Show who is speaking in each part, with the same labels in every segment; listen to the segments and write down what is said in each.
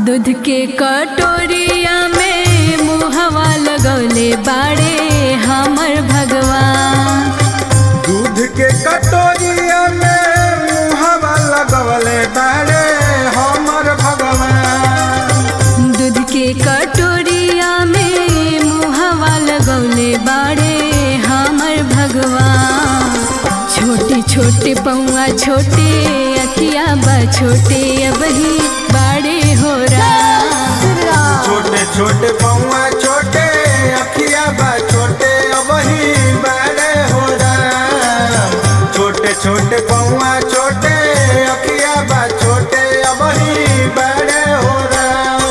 Speaker 1: दूध के कटोरिया में मुहवा लगौले बाड़े हमर भगवान
Speaker 2: दूध के कटोरिया में मुहवा लगवले बारे हमर भगवान
Speaker 1: दूध के कटोरिया में मुहवा लगौले बाड़े हमर भगवान छोटे छोटे पौआ छोटे अखिया बा छोटे अबही बाड़े हो राम
Speaker 2: छोटे छोटे पौआ छोटे अखिया बा छोटे अबही बड़े हो राम छोटे छोटे पौआ छोटे अखिया बा छोटे अबही बड़े हो राम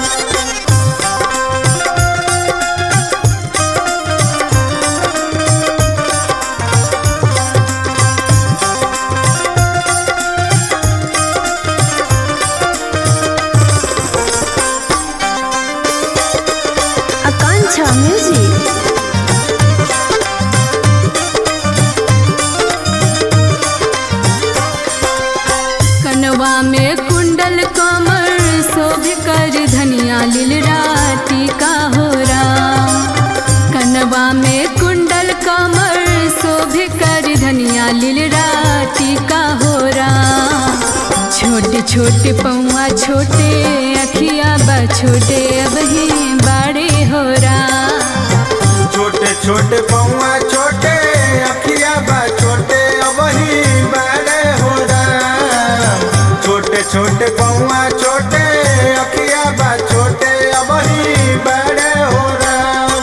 Speaker 1: आकांक्षा म्यूजिक कनवा में कुंडल कमर शोभ कर धनिया लीलरा टीका हो राम कनवा में कुंडल कमर शोभ कर धनिया लीलरा टीका हो राम छोटे छोटे पौआ छोटे अखिया बा छोटे अबही बाड़े हो राम
Speaker 2: छोटे छोटे पौआ छोटे अखिया बा छोटे अबही बड़े हो राम छोटे छोटे पौआ छोटे अखिया बा छोटे अबही बड़े हो राम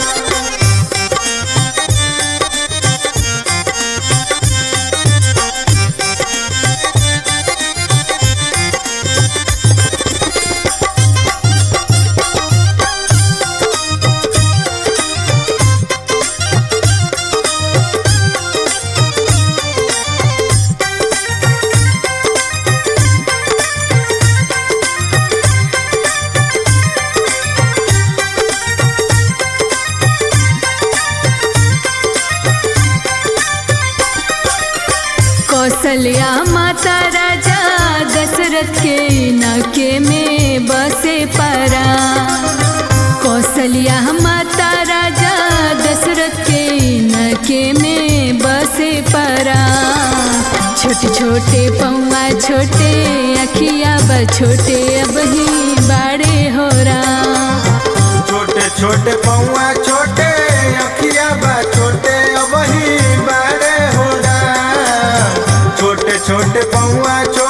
Speaker 1: कौशल्या माता राजा दशरथ के नके में बसे परा कौशल्या माता राजा दशरथ के नके में बसे परा छोटे छोटे पौआ छोटे अखिया ब छोटे अबही बाड़े हो राम
Speaker 2: छोटे छोटे पौआ छोटे अखिया बा छोटे अबही बड़े हो राम छोटे छोटे पौआ छोटे